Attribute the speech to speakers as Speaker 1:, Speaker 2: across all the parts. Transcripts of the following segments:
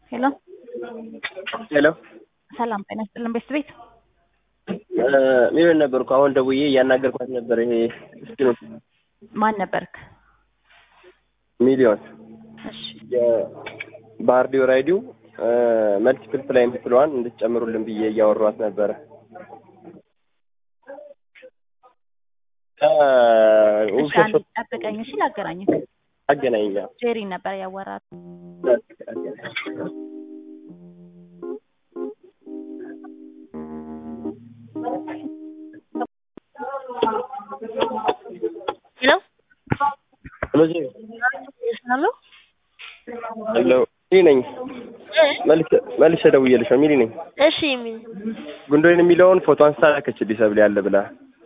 Speaker 1: ሄሎ
Speaker 2: ሄሎ
Speaker 1: ሰላም ጤና ይስጥልን ቤት ቤት
Speaker 2: ሚሊዮን ነበርኩ። አሁን ደውዬ እያናገርኳት ነበር። ይሄ እስኪ ነው
Speaker 1: ማን ነበርክ?
Speaker 2: ሚሊዮን
Speaker 1: እሺ
Speaker 2: የባህር ዲዮ ራይዲው መልቲፕል ፕላይ የምትለዋን እንድትጨምሩልን ብዬ እያወሯት ነበረ።
Speaker 1: እሺ አንዴ ጠብቀኝ እሺ ላገናኝክ
Speaker 2: አገናኛ
Speaker 1: ጄሪ ነበር ያወራት
Speaker 3: ሄሎ
Speaker 2: ሄሎ
Speaker 3: ይስናሉ
Speaker 2: ሄሎ ሚሊ ነኝ። መልሼ- መልሼ ደውዬልሽ ነው። ሚሊ ነኝ።
Speaker 3: እሺ የሚል
Speaker 2: ጉንዶይን የሚለውን ፎቶ አንስታ ላከችልኝ ሰብሌ ያለ ብላ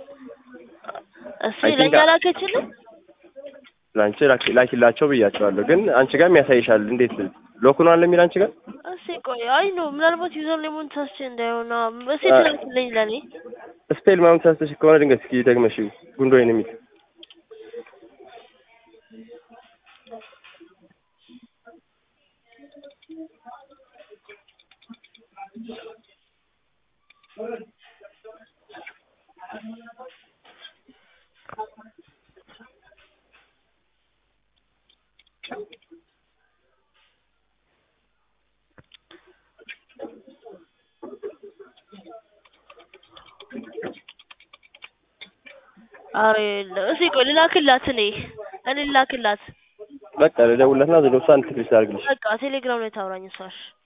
Speaker 3: እሱ
Speaker 2: I think
Speaker 3: ለኛ
Speaker 2: I-
Speaker 3: ላከችልን
Speaker 2: ለአንቺ ላኪ- ላኪላቸው ብያቸዋለሁ። ግን አንቺ ጋርም ያሳይሻል። እንዴት ሎኩን አለ የሚል አንቺ ጋር
Speaker 3: እሺ ቆይ አይ ነው ምናልባት ዩዘር ኔሙን ታስቼ እንዳይሆን እሺ
Speaker 2: አ-
Speaker 3: ትላክልኝ ለኔ
Speaker 2: ስፔል ምናምን ተሳስተሽ ከሆነ ድንገት እስኪ ደግመሽ ጉንዶይን የሚል
Speaker 3: አረ እሺ ቆይ ልላክላት እኔ እኔ ልላክላት
Speaker 2: በቃ ልደውልለትና ዘዶ እሷ እንትልሽ ታርግልሽ
Speaker 3: በቃ ቴሌግራም ላይ ታውራኝ እሷ እሺ